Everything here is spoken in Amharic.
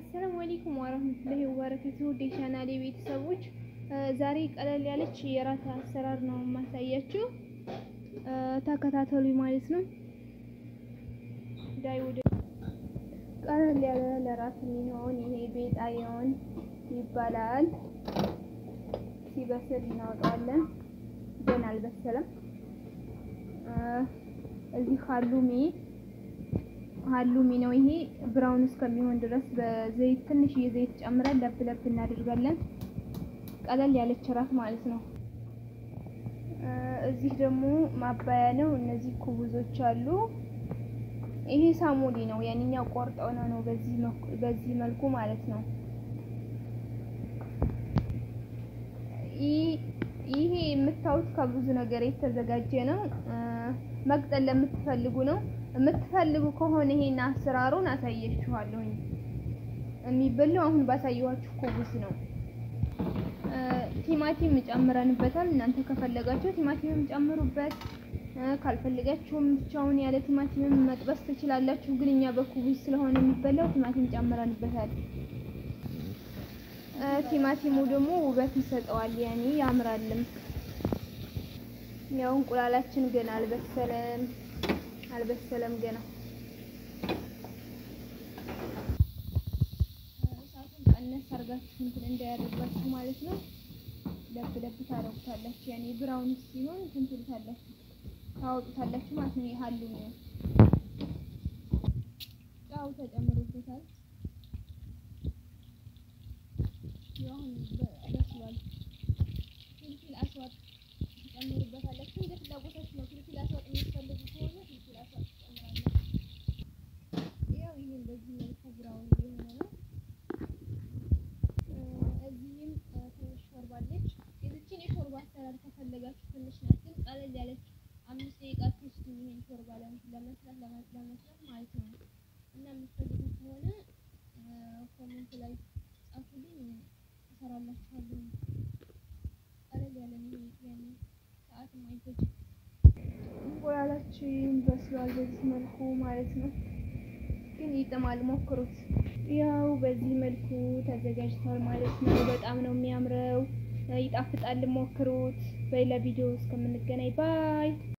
አሰላሙ አለይኩም ወረህመቱላሂ ወበረካቱህ ውድ የቻናሌ ቤተሰቦች ዛሬ ቀለል ያለች የራት አሰራር ነው የማሳያችሁ። ተከታተሉ ማለት ነው። ዳይ ወደ ቀለል ያለ ለራት የሚሆን ይሄ ቤጣየውን ይባላል። ሲበስል እናወጣዋለን። ገና አልበሰለም። እዚህ ሀሉሚ ሀሉሚ ነው ይሄ ብራውን እስከሚሆን ድረስ በዘይት ትንሽ የዘይት ጨምረን ለብ ለብ እናደርጋለን። ቀለል ያለች ራት ማለት ነው። እዚህ ደግሞ ማባያ ነው። እነዚህ ኩቡዞች አሉ። ይሄ ሳሙሊ ነው። ያንኛው ቆርጠው ነው ነው በዚህ መልኩ ማለት ነው። ይሄ የምታዩት ከብዙ ነገር የተዘጋጀ ነው። መቅጠል ለምትፈልጉ ነው። የምትፈልጉ ከሆነ ይሄን አሰራሩን አሳየችኋለሁኝ። የሚበላው አሁን ባሳየኋችሁ ኩቡስ ነው። ቲማቲም ጨምረንበታል። እናንተ ከፈለጋችሁ ቲማቲምም ጨምሩበት፣ ካልፈለጋችሁም ብቻውን ያለ ቲማቲምም መጥበስ ትችላላችሁ። ግን እኛ በኩቡስ ስለሆነ የሚበላው ቲማቲም ጨምረንበታል። ቲማቲሙ ደግሞ ውበት ይሰጠዋል፣ ያኔ ያምራልም። ያው እንቁላላችን ገና አልበሰለም አልበሰለም ገና። እሳቱን ቀነስ አድርጋችሁ እንትን እንዳያደርጋችሁ ማለት ነው። ለብ ለብ ታረጉታላችሁ። ያኔ ብራውን ሲሆን እንትን ትሉታላችሁ ታወጡታላችሁ ማለት ነው። ይሃሉ ነው ጫው ተጨምሮበታል። ያው በስሏል። ፍልፍል አስዋጥ ትጨምሩበታላችሁ እንደ ፍላጎታችሁ ነው። ፍልፍል አስዋጥ የምትፈልጉ ከሆነ ፍልፍል አስዋጥ ትጨምራላችሁ። ያው ይሄ እንደዚህ መልኩ ብራውን እየሆነ ነው። እዚህም ትንሽ ሾርባ አለች። የዚችን የሾርባ አሰራር ከፈለጋችሁ ትንሽ ናት፣ ግን ቀለል ያለች አምስት ደቂቃ ትወስድ ይሄን ሾርባ ለመስራት ለመስራት ማለት ነው። እና የምትፈልጉ ከሆነ ኮሜንት ላይ ጻፉልኝ፣ እሰራላችኋለሁ። ቀለል ያለ ነው ያኔ ሰዓትም አይፈጅም። እንቁላላችን በስሏል በዚህ መልኩ ማለት ነው። ግን ይጥማል፣ ሞክሩት። ያው በዚህ መልኩ ተዘጋጅቷል ማለት ነው። በጣም ነው የሚያምረው፣ ይጣፍጣል። ሞክሩት። በሌላ ቪዲዮ እስከምንገናኝ ባይ